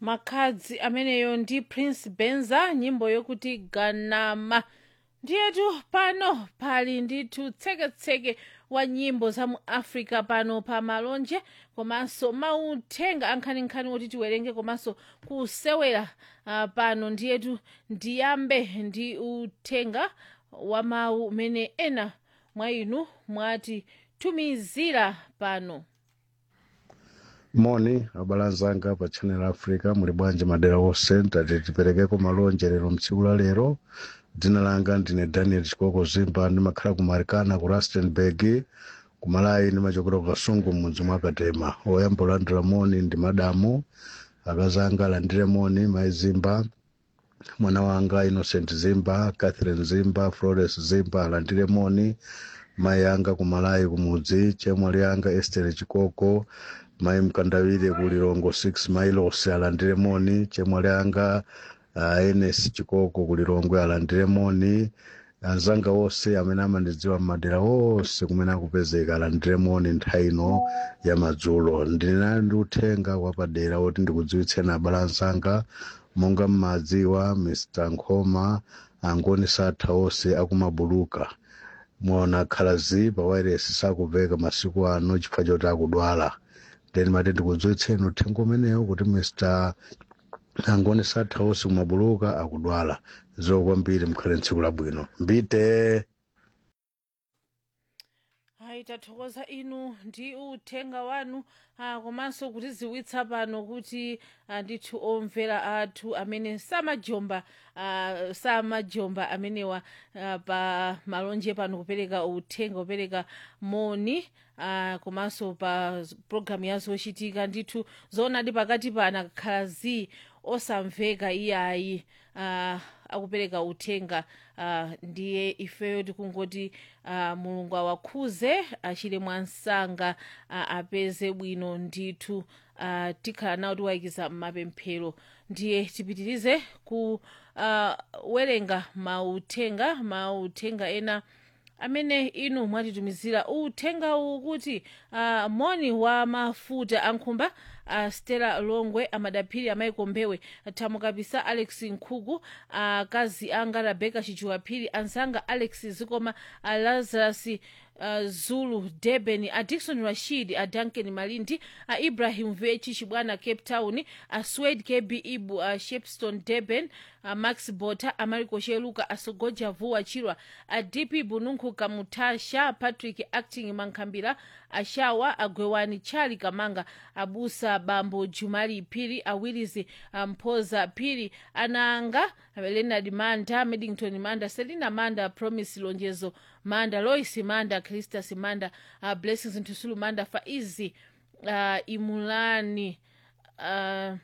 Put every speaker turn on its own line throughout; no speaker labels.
makhadzi ameneyo ndi prince benza nyimbo yokuti ganama ndiyetu pano pali ndithu tseketseke wa nyimbo za mu africa pano pa malonje komanso mauthenga ankhaninkhani oti tiwerenge komanso kusewera uh, pano ndiyetu ndiyambe ndi uthenga wa mawu umene ena mwa inu mwatitumizira pano
moni abalanzanga pa channel africa muli bwanji madera wonse tati tiperekeko malonje lero mtsiku la lero dzina langa ndine daniel chikoko zimba ndimakhala ku marikana ku rustenburg ku malawi ndimachokera ku kasungu mudzi mwa katema oyamba olandira moni ndi madamu akazanga alandire moni mayi zimba mwana wanga innocent zimba catherine zimba flores zimba alandire moni mayi anga ku malawi kumudzi chemwali anga estere chikoko mayi mkandawire ku lilongo 6 miles alandire moni chemwali anga uh, enes chikoko ku lilongwe alandire moni anzanga wonse amene amandidziwa m'madera wonse kumene akupezeka alandire moni nthawi ino ya madzulo ndinali ndi uthenga wapadera woti ndikudziwitseni abale anzanga monga mmadziwa mr nkhoma angoni satha onse akumabuluka mwaona khalazi pa wireless sakupeka masiku ano chifukwa choti akudwala then mati ndikudziwitseni uthenga umenewo kuti mr angoni satha onse kumabuluka akudwala zikomo kwambiri mukhale tsiku labwino mbite
ayi tathokoza inu ndi uthenga wanu ah, komanso kutidziwitsa pano kuti ah, ndithu omvera athu amene samajomba ah, samajomba amenewa ah, pa malonje pano kupereka uthenga kupereka moni ah, komanso pa programu ya zochitika ndithu zoonadi pakati pana khalazi osamveka iyayi ah, akupereka uthenga uh, ndiye ifeyo tikungoti uh, mulungu awakhuze achire mwansanga uh, apeze bwino ndithu uh, tikhala nawo tiwayikiza m'mapemphero ndiye tipitirize ku uh, werenga mauthenga mauthenga ena amene inu mwatitumizira uthenga uwu kuti uh, moni wa mafuta ankhumba uh, stella longwe amadaphiri amaiko mbewe thamukapisa alex nkhuku akazi uh, anga rebeka chijuwaphiri anzanga alex zikoma uh, lazarus uh, zulu durban a dikson rashid a duncan malindi a ibrahim vechi chibwana cape town a swed kb ibu a shepston durban a max bota amariko sheluka asogoja vuwa chirwa a dp bununkhu kamutasha patrick acting mankhambira ashawa agwewani chali kamanga abusa bambo jumali phiri awirizi mphoza phiri ananga leonard manda middington manda selina manda promise lonjezo manda lois manda cristas manda uh, blessings ntusulu manda faizi uh, imulani uh,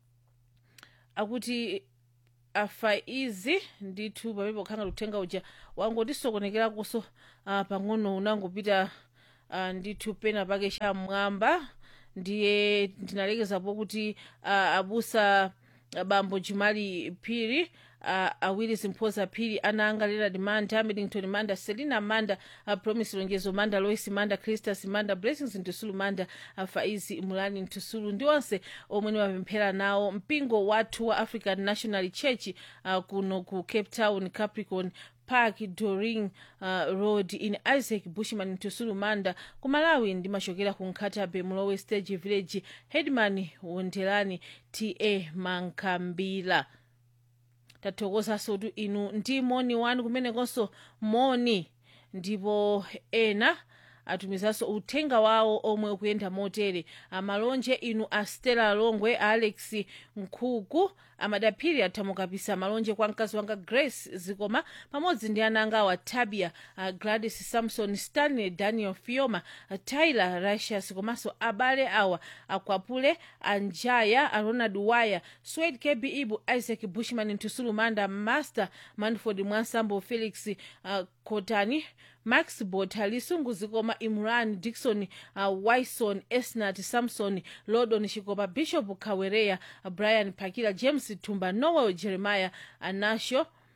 akuti afaizi ndithu pamene pokhanga uthenga uja wangotisokonekerakonso uh, pang'ono unangopita uh, ndithu pena pake chamwamba ndiye ndinalekezapo kuti uh, abusa bambo jumali phiri uh, awiri zimphoza phiri ananga leonard manda middington manda selina manda uh, promise lonjezo manda lois manda cristas manda blessings ntusulu manda uh, faizi mulani ntusulu ndi onse omwe niwapemphera nawo mpingo wathu wa african national church uh, kuno ku cape town capricorn park doring uh, road in isaac bushman ntusulu manda ku malawi ndimachokera ku nkhatabe mulowe stage village headman wondelani ta mankambila tathokozanso tu inu ndi moni wanu kumenekonso moni ndipo ena atumizanso uthenga wawo omwe ukuyenda motere amalonje inu a stella longwe a alex nkhuku amadaphiri athamukapisa malonje kwa mkazi wanga grace zikoma pamodzi ndi ana anga awa tabia uh, gladys samson stanley daniel fioma uh, tyler rusius komanso abale awa akwapule anjaya a ronald wire swed kb ibu isaac bushman ntusulu manda master manford mwansambo felix uh, kotani max bota lisungu zikoma imran dikson uh, wison esnat samson lodon chikopa bishop kawereya uh, brian pakila james tumba noel jeremiah anasho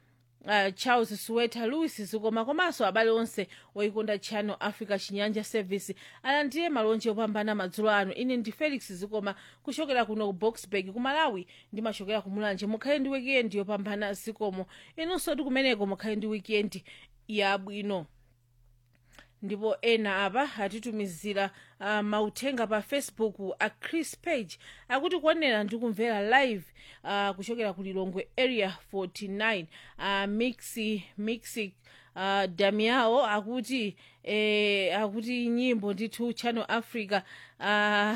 uh, charles suweta louis zikoma komanso abale onse oyikonda channel africa chinyanja service alandire malonje opambana madzulo ano ine ndi felix zikoma kuchokera kuno ku boxburg ku malawi ndimachokera ku mulanje mukhale ndi wikendi yopambana zikomo inunso ndi kumeneko mukhale ndi wikendi yabwino ndipo ena apa atitumizira uh, mauthenga pa facebook a chris page akuti kuonera ndi kumvera live uh, kuchokera ku lilongwe area 49 uh, mixi mixi uh, damiao akuti eh, akuti nyimbo ndithu channel africa uh,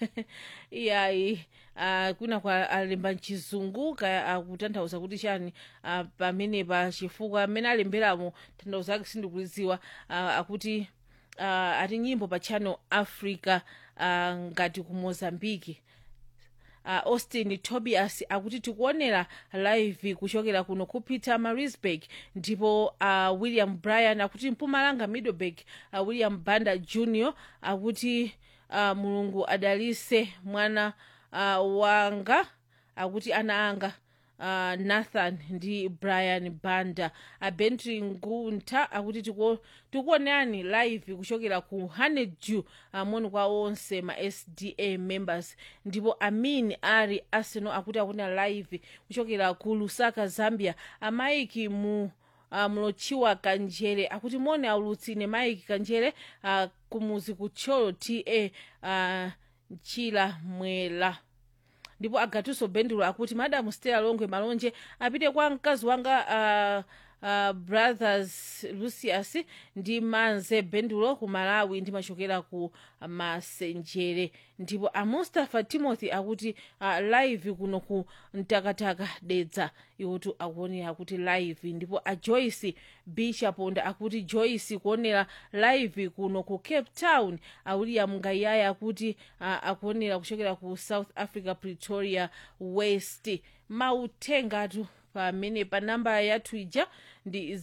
iyayi uh, kuna kwa alemba mchizungu kaya akutanthauza kuti chani uh, pamenepa chifukwa amene alemberamo tanthauzo ake sindikulidziwa uh, akuti uh, ati nyimbo pa channel africa uh, ngati ku mozambiki uh, austin tobias akuti tikuonera live kuchokera kuno ku peter marisburg ndipo uh, william bryan akuti mpumalanga middleburg uh, william banda junior akuti uh, mulungu adalise mwana uh, wanga akuti ana anga uh, nathan ndi brian banda abentry nguntha akuti tiku- tikuonerani live kuchokera ku honeydew amoni kwa onse ma sda members ndipo amin ari arsenal akuti akuonera live kuchokera ku lusaka zambia amaiki mu uh, mulochiwa kanjere akuti mone aulutsine maiki kanjere uh, kumuzi kutcholo ta uh, mchila mwela ndipo agatuso bendulo akuti madamu stela longwe malonje apite kwa mkazi wanga uh, uh, brothers lucius ndi manze bendulo ku malawi ndimachokera ku masenjere ndipo amustafa timothy akuti uh, live kuno ku mtakataka dedza iwotu akuonera akuti live ndipo a joyce bishaponda akuti joyce kuonera live kuno ku cape town a william ngayaya akuti uh, akuonera kuchokera ku south africa pretoria west mauthengatu pamene pa namba yathu ija ndi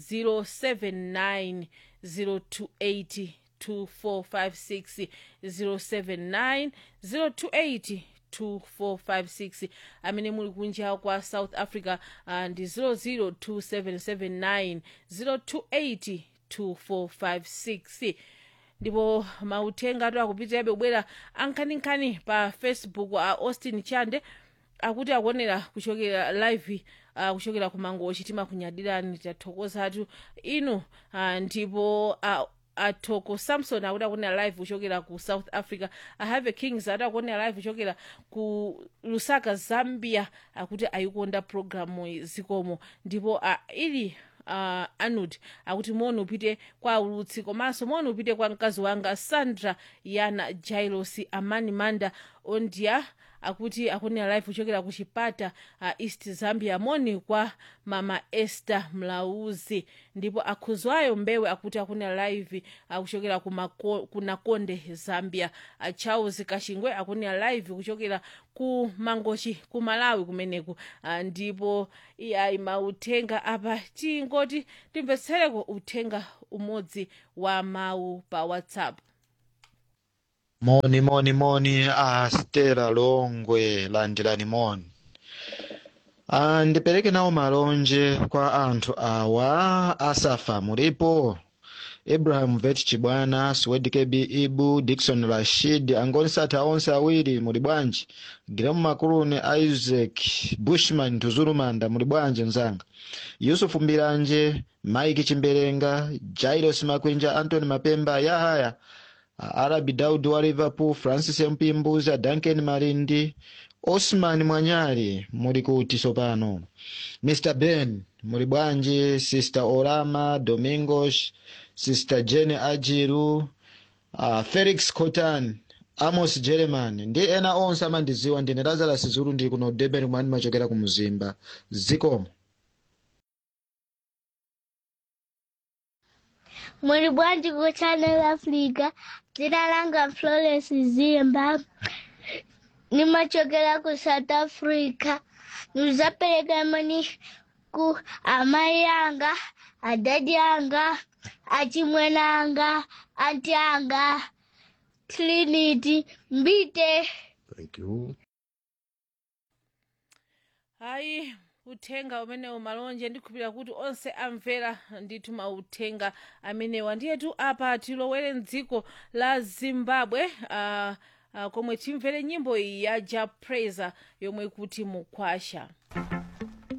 079 028 2456 079 028 2456 amene muli kunja kwa south africa uh, ndi 002779028 2456 ndipo mauthenga atu akupitirabe kubwera ankhaninkhani pa facebook a austin chande akuti akuonera kuchokera live uh, kuchokera ku mangochi timakunyadirani tathokozatu inu uh, ndipo uh, atoko samson akuti akuonera live kuchokera ku south africa ahave kings ati akuonera live kuchokera ku lusaka zambia akuti ayikonda programu zikomo ndipo uh, ili uh, anud akuti moni upite kwa ulutsi komanso moni upite kwa mkazi wanga sandra yana jailos amani manda ondia akuti akuonera live kuchokera ku chipata uh, east zambia moni kwa mama esther mlauzi ndipo akhuzwayo mbewe akuti akuonera live uh, kuchokera ku Mako- ku nakonde zambia uh, charles kashingwe akuonera live kuchokera ku mangochi ku malawi kumeneku uh, ndipo iyayi mauthenga apa tingoti timvetsereko uthenga umodzi wa mawu pa whatsapp
moni moni moni a stela longwe landirani moni ah, ndipereke nawo malonje kwa anthu awa asafa mulipo abraham vet chibwana swed kb ibu dikson rashid angonisatha onse awiri muli bwanji giremu makulune isaac bushman tuzulumanda muli bwanji mzanga yusufu mbiranje mike chimberenga jairos makwinja antony mapemba yahaya arabi daudi wa liverpool francis mpimbuza duncan malindi osman mwanyali muli kuti sopano mr ben muli bwanji sister orama domingos sister jene ajiru uh, felix cotan amos german ndi ena onse amandiziwa ndine lazarus zulu ndili kuno durban kumene ndimachokera ku mzimba zikomo
Muli bwanji ku Channel Africa, dzina langa Florence Zimba, nimachokera ku South Africa. Nizapereka mani ku amai anga, adadi anga, achimwene anga, anti anga, Trinity, Mbite.
thank you
hayi uthenga umenewu malonje ndikhulupirira kuti onse amvera ndithu mauthenga amenewa ndiyetu apa tilowere mdziko la zimbabwe uh, uh, komwe timvere nyimbo iyi ya ja praiser yomwe kuti mukwasha